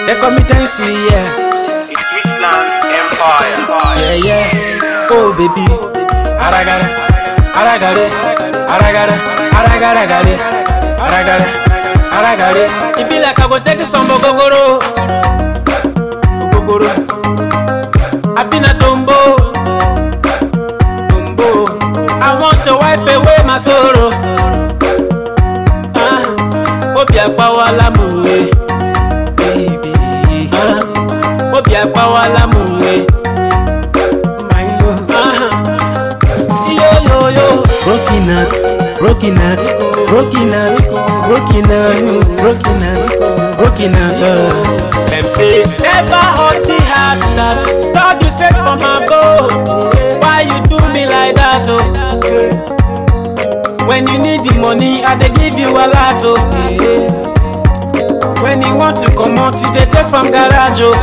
They call me Tensi, yeah. It's Switzerland Empire. Yeah, yeah. Oh, baby. Aragara, aragare, aragara, aragaragare, aragara, aragare. It be like I go take some gogoro. Gogoro. I been a tombo. Tombo. I want to wipe away my sorrow. Ah, obi agbawa lamuwe, baby. Ah, obi agbawa lamuwe. My love. Ah, yo yo yo. Broken heart, broken heart, broken heart, broken heart, broken heart, broken heart. Uh. Them say never hurt the heart that God you straight from above. Why you do me like that? Oh. When you need the money, I dey give you a lot. Oh. When you want to come out, you dey take from garage. Oh.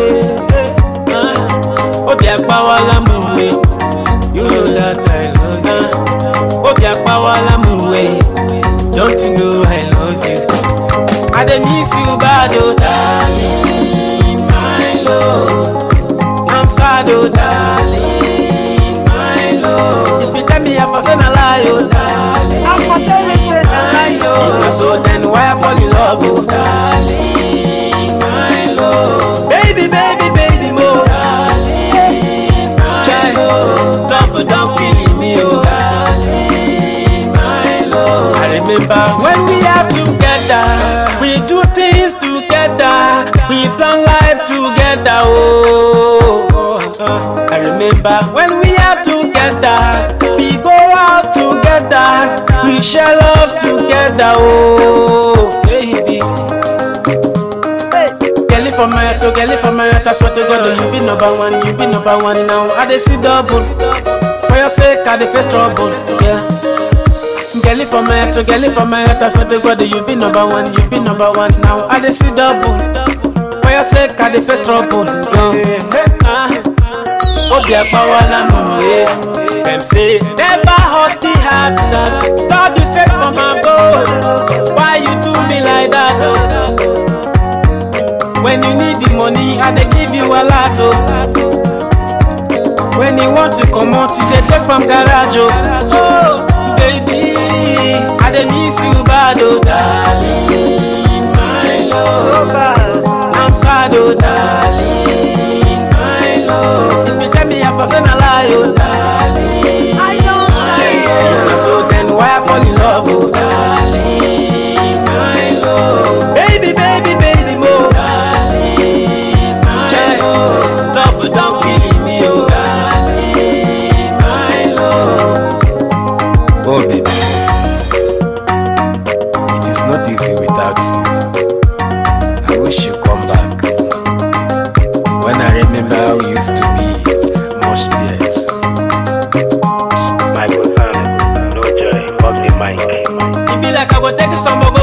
Ah. Obi agbawa lamuwe, you know that I love you. Ah. Obi agbawa lamuwe, don't you know I love you? I dey miss you bad oh darling, my love. I'm sad oh darling, my love. If you tell me I'm person a lie oh darling, my love. If na so then why I fall in love oh darling, my love. Baby, baby, baby mo, darling, my love. Love don't kill me oh darling, my love. I remember when we are together, we do things together, we plan life together. Oh, I remember when we are together, we go out together, we share love together. Oh, baby. Girl, if I'm my to girl, if I'm my I swear to God, you be number one, you be number one now. I dey see double. For your sake, I dey face trouble. Yeah. Girl, if I'm my to girl, if I'm my I swear to God, you be number one, you be number one now. I dey see double. For your sake, I dey face trouble. Yeah. Ah. Obi agbawa lamuwe. Them say never hurt the heart that God you straight from above. Why you do me like that? Oh? When you need the money, I dey give you a lot. Oh. When you want to come out, you dey take from garage. Oh, oh baby, I dey miss you bad. Oh, darling, my love. I'm sad. Oh, darling, my love. If you tell me I'm person a lie. Oh, darling, my love. Na so then why I fall in love? Oh, darling, my love. Baby, baby, baby, mo. Darling, my love. Love don't kill me, oh. Darling, my love. Oh, baby. It is not easy without you. I wish you come back. When I remember how we used to be, much tears. Michael Sam, no joy, off the mic. It be like I go take some